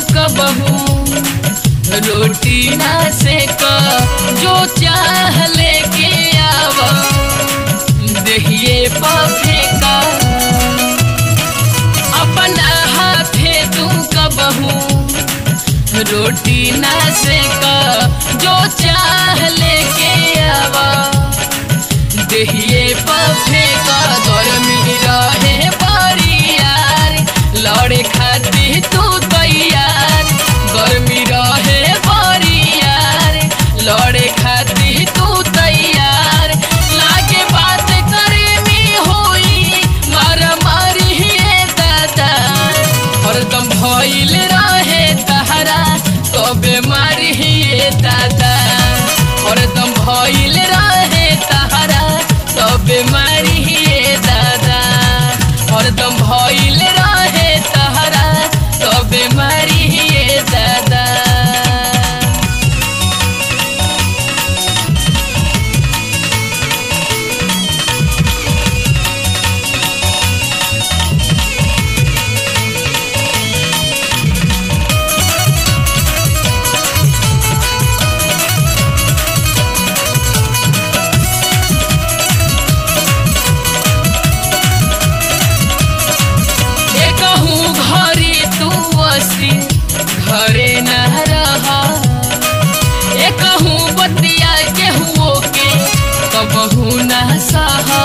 कबहू रोटी ना सेक जो चाह लेके आव दहिए पफे का अपना हाथे तू कबहू रोटी ना सेक जो चाह लेके आवा दहिए पफे का गर्मी रहे बरियार लड़े खातिर तू तैयार गर्मी रहे बरियार लड़े खातिर तू तैयार लागे बात करे में होई मारा मारी हे दादा हरदम भइल रहे तहरा कबे मारी हे दादा हरदम भइल रहे तहरा कबे मारी हे दादा हरदम भइल रहे तहरा कबे मारी हे दादा एकहू घरे तू असी घरे न रहा एकहू बतिया केहुओ के कबहू न सहा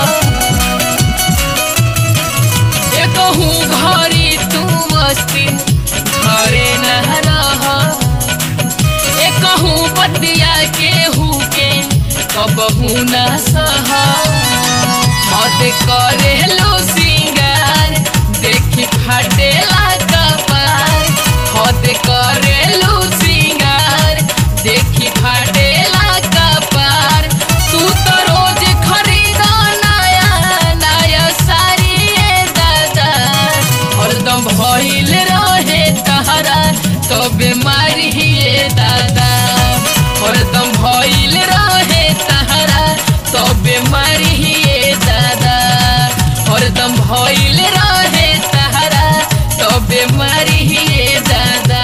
एकहू घरे तू असी घरे न रहा एकहू बतिया केहू के कबहू न सहा मत करे लो सिंगार देखी फाटेला कपार हद करे लो सिंगार देखी फाटेला कपार तू तो रोज खरीदा नया नया साड़ी ए दादा हरदम भइल रहे तहरा तो बीमारी ए दादा हरदम भइल रहे तहरा तो बीमारी ए दादा हरदम भइल रहे तहरा तो बीमारी ए दादा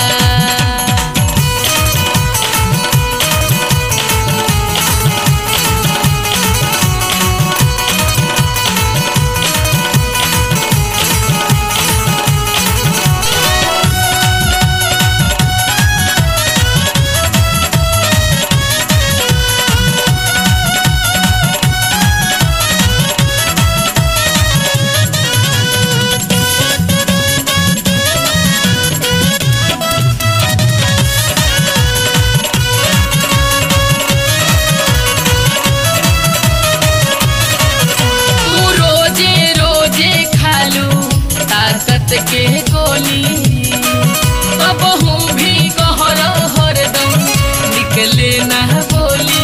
तू रोजे रोजे खालू ताकत के गोली कबहू भी कहर हरदम निकले ना बोली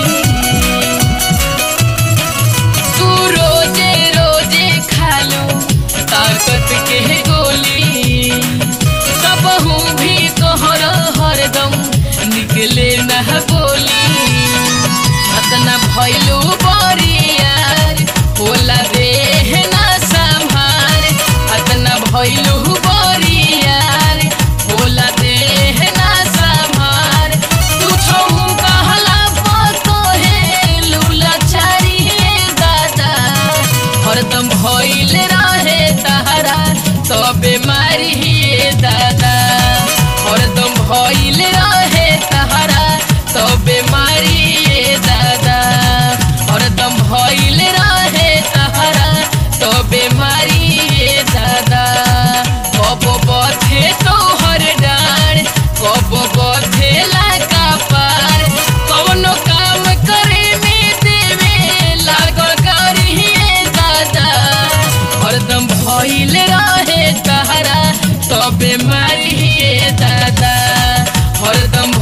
तू रोजे रोजे खालू ताकत के गोली कबहू भी कहर हरदम निकले ना बोली अतना भैलू बरियार होला देह ना संभार अतना भैलू बरियार होला देह ना संभार तू छऊ कहला पतो हे लूला चारी हे दादा हरदम भइल रहे तहरा तो बीमारी हे दादा हरदम भइल रहे तहरा तो बीमारी हे दादा हरदम भइल रहे तहरा तो बीमारी हे दादा कब बथे तोहर डार कब बथे लाका पार कौनो काम करे में देवे लागल करी हे दादा हरदम भइल रहे तहरा तो बीमारी हे दादा हरदम